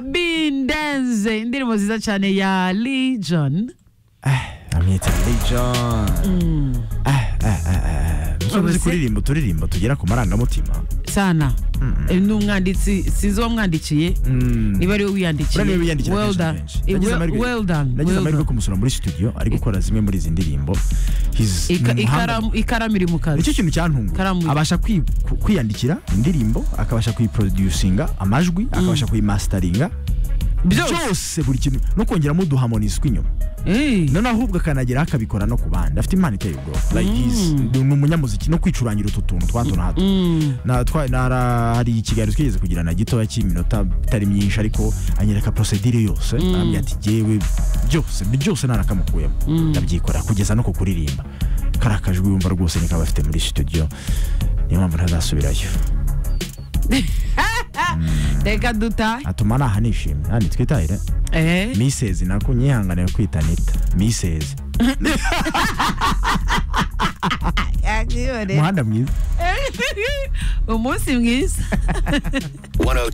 bindenze indirimbo nziza cyane ya legion amwita legion muzi kuririmba uturirimbo tugera ku marangamutima sana Eh, ni umwanditsi sinzi uwamwandikiye niba ariwe wiyandikira Buriya niba yiyandikira well kenshi na done kenshi. Eh, Nagize well- amahirwe- well done nagize well amahirwe done. kumusura muri studio ari gukora zimwe muri izi ndirimbo He's- ni Ika- umuhanga ikaramu- ikaramu iri mu kazi nicyo kintu cyantunguye Ikaramu. abasha kwi- ku- kwiyandikira indirimbo akabasha kuyiproducinga amajwi akabasha kuyimastaringa Byose. byose buri kintu no kongeramo uduharmonize tw'inyuma Eh. noneho ahubwo akanagera akabikora no ku bandi afite impano iteye ubwoba like he's- ni umunyamuziki no kwicurangira utu tuntu twa hato na hato Na- twa- nara- hari ikiganiro twigeze kugira na gitoya cy'iminota itari myinshi ariko anyereka procedure yose arambwira ati jyewe byose byose narakamakuyemo ndabyikorera kugeza no ku kuririmba kari akajwi wumva rwose nikaba afite muri studio niyo mpamvu ntazasubirayo reka dutahe atuma naha nishimye hano twitahire Eh. misezi nako nyihanganira kwita nita misezi umuhanda mwiza umunsi mwiza 102